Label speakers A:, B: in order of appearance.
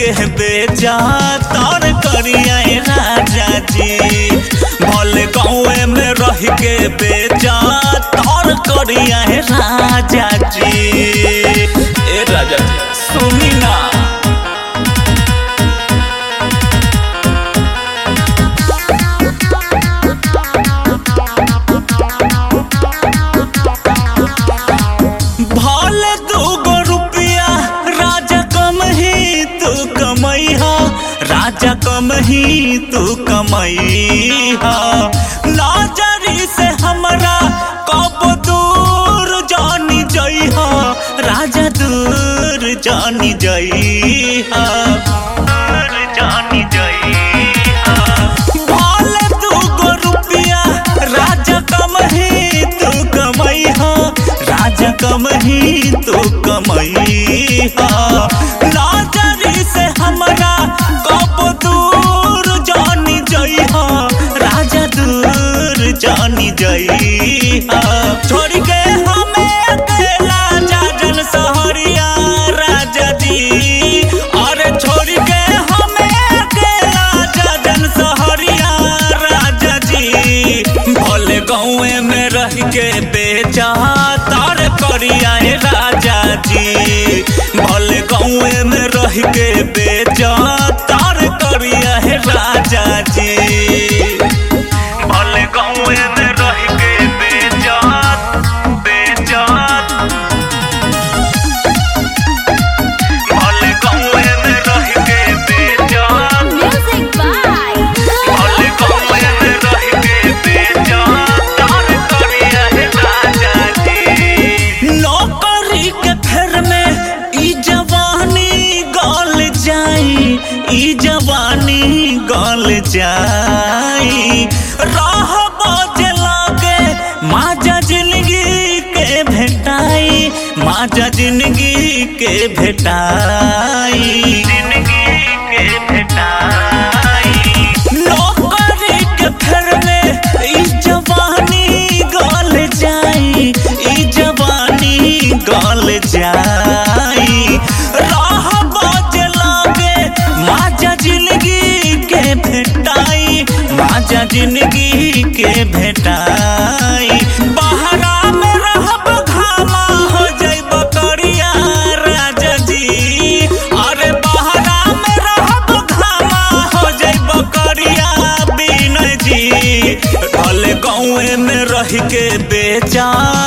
A: के बेचा तर करिया राजा जी भले गाँवे में रह के बेचा तर करिया राजा जी ए राजा जी सुनी ना भले दूगो रुपया राजा कम ही तू कमैहा राजा कम ही तू कमैहा लाजरी से हमरा कब दूर जानी जइहा राजा दूर जानी जइहा दूर जानी जइहा भले दूगो रुपया राजा कम ही तू कमैहा राजा कम ही तू कमैहा लाजरी से हमरा कब दूर जानी जइहा राजा दूर जानी जइहा छोड़ के हमें अकेला जाजन सहरिया राजा जी अरे छोड़ के हमें अकेला जाजन सहरिया राजा जी भले गाँवे में रह के बेचा तार करिया हे राजा जी भले गाँवे में रह के बेचा तार करिया हे राजा जी भले गाँवे में रह के बेचा बेचा भले गाँवे में रह के बेचा
B: Music by
A: भले गाँवे में रह के बेचा तार करिया हे राजा जी नौकरी के फेर में ई जवानी गल जाई ई जवानी गल जाई राह बाजे लागे माजा जिंदगी के भेटाई माजा जिंदगी के भेटाई जिंदगी के भेटाई नौकरी के फेर में ई जवानी गल जाई ई जवानी गल जाई राह बाजे लागे माजा जिंदगी के भेटाई माजा जिंदगी के भेटाई बहरा में रहब घामा हो जाइब करिया राजा जी अरे बहरा में रहब घामा हो जाइब करिया बिन जी ढल गाँवे में रह के बेचा